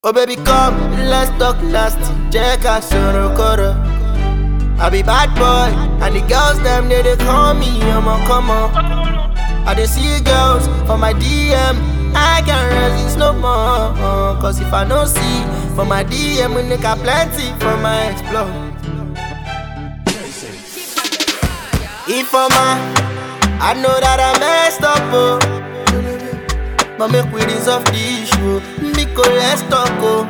Oh baby come, let's talk nasty Jẹ́ ká sọ̀rọ̀ kọ̀rọ̀ I be bad boy And the girls them they dey call me ọmọ kọ́mọ I dey see girls for my DM I can't resist no more Cause if I no see for my DM We nigga plenty for my explore Ifeoma I know that I messed up oh But make we resolve the issue Biko let's talk oh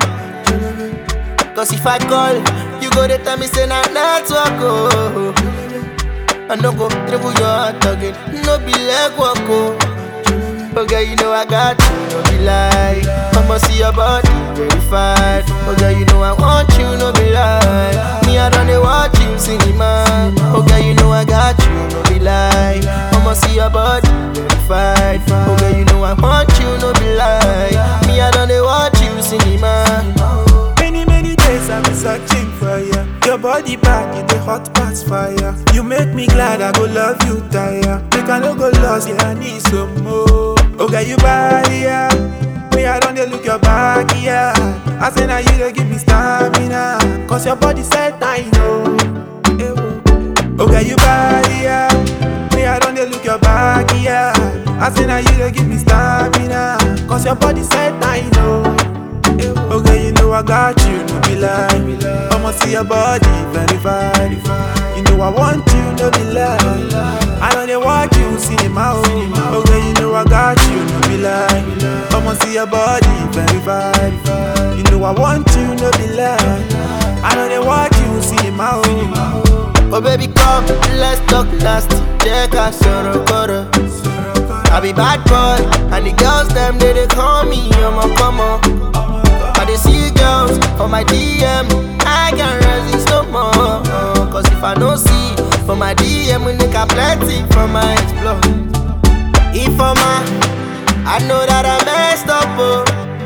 Cause if I call You go to tell me say na network oh I no go dribble your heart again No be leg walk oh Okay, you know I got you, no be lie I'ma see your body verified Okay, you know I want you, no be lie Me, I don't dey watch you cinema Okay, you know I got you, no be lie I'ma see your body verified Okay, you know I want you, no be lie Me, I don't dey watch you cinema Many, many days I've been searching for you. Your body back in the hot past fire. You make me glad I go love you, tire. Make I no go lost, yeah, I need some more. Okay, you body, yeah. Me, I don't dey look your back, yeah. I say now you dey give me stamina. Cause your body said I know. Eh, oh. Okay, you body, yeah. Me, I don't dey look your back, yeah. I say now you dey give me stamina. Cause your body said I know. Okay, you know I got you, no be lie. I'ma see your body verified. You know I want you, no be lie. I know they watch you cinema. Oh. Okay, you know I got you, no be lie. I'ma see your body verified. You know I want you, no be lie. I know they watch you cinema. Oh. Oh baby come, let's talk nasty Jẹ́ ká sọ̀rọ̀ kọ̀rọ̀ I be bad boy And the girls them they dey call me ọmọ kọ́mọ I dey see girls for my DM I can't resist no more Cause if I no see for my DM We nigga plenty for my explore Ifeoma I know that I messed up oh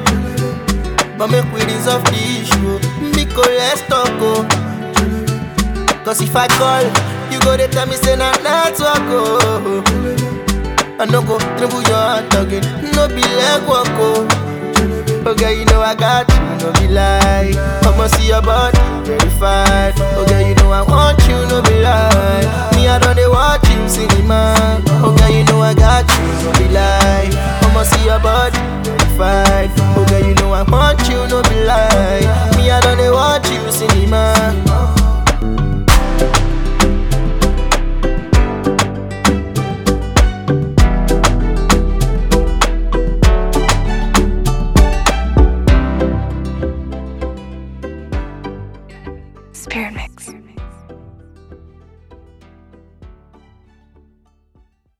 But make we resolve the issue Biko let's talk oh Cause if I call, you go to tell me say na network oh. I no go dribble your heart again, no be leg walk oh. Okay, you know I got you, no be lie. I'ma see your body verified. Okay, you know I want you, no be lie. Me I don't dey watch you cinema. Okay, you know I got you, no be lie. I'ma see your body verified. Okay, you know I want you, no be lie. Me I don't dey watch you cinema. Spirit Mix.